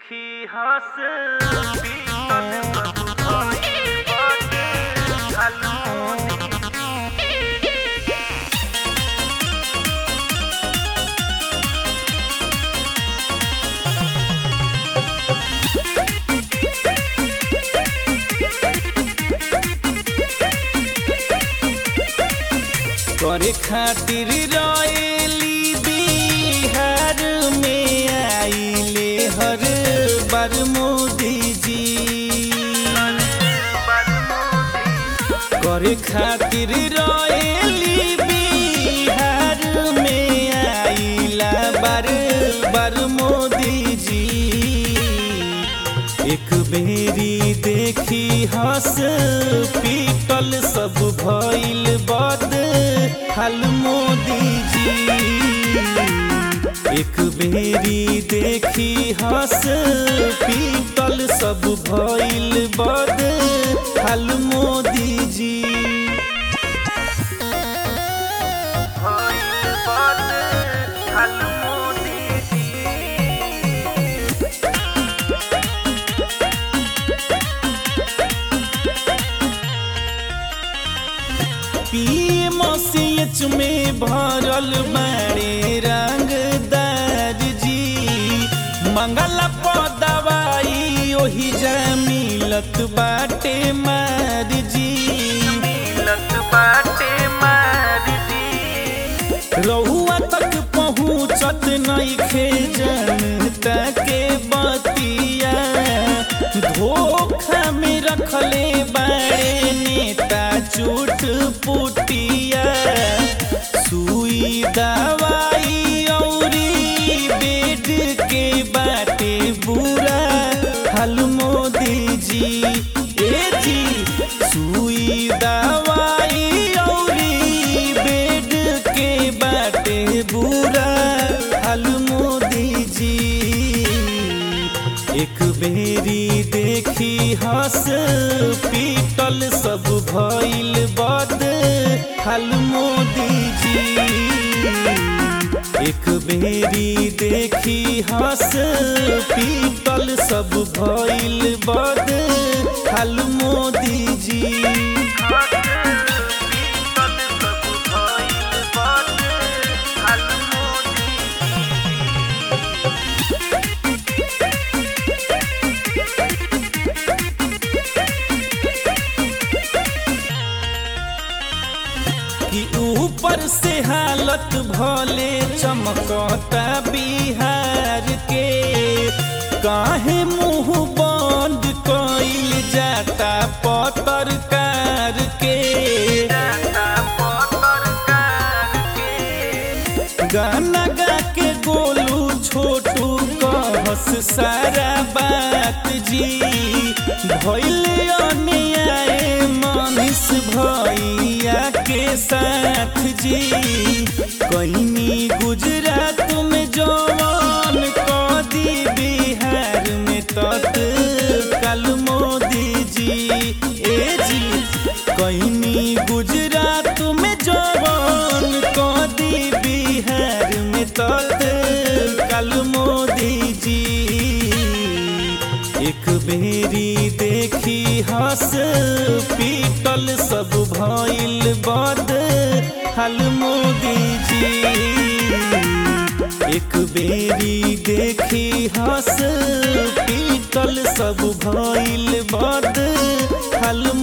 देखी हंस पीतल सब भइल बाटे झलमुनी करे खातिर रैली बिहार में आइले हर बार मोदी जी करे खातिर रैली बिहार में आइला बार बार मोदी जी एक बेरी देखी हंस पीटल सब भइल बद हल मोदी जी एक बेरी देखी हंस पीटल सब भइल बद हल मोदी जी भइल बाटे झलमुनी पीएमसीएच में भरल बाड़े रंगदार जी मंगल पर दवाई ओही जा मिलत बाटे मार जी मिलत बाटे मार दी रहुआ तक पहुँचत नइखे जनता के बतिया धोखा में रखले बाड़े नेता चूट पुटिया सुई दवाई औरी बेड के बाटे बुरा हल मोदी जी ए जी सुई दवाई औरी बेड के बाटे बुरा हल मोदी जी एक बेरी देखी हंस पीटल सब भइल बद हल मोदी जी एक बेरी देखी हंस पीटल सब भइल बद हल मोदी जी पीतल सब भइल बाटे झलमुनी कि ऊपर से हालत भले चमकता बिहार के काहे मुंह बंद कइल जाता पत्रकार के जाता पत्रकार के गाना गा के गोलू छोटू कहस सारा बात जी भइल अन्याय मनीष भैया के साथ जी कहीं गुजरात में जवान कदी बिहार में तत्काल मोदी जी ए जी कहीं गुजरात में जवान कदी बिहार में तत्काल मोदी जी एक बेरी देखी हंस पीटल सब भइल बद हल मोदी जी एक बेरी देखी हंस पीटल सब भइल बद हल